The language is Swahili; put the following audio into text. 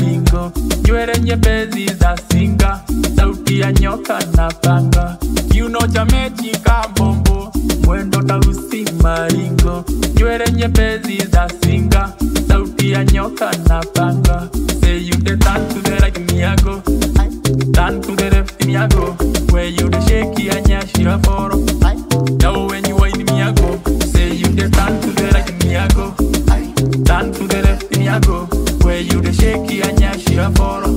maringo nywele nyepesi za singa sauti ya nyoka na panga kiuno cha mechi kabombo mwendo tausi maringo nywele nyepesi za singa sauti ya nyoka na panga say you the turn to the right me I go turn to the left me I go where you the shaky and yashira foro now when you whine me I go say you the turn to the right me I go turn to the left me I go where you the shaky and yashira foro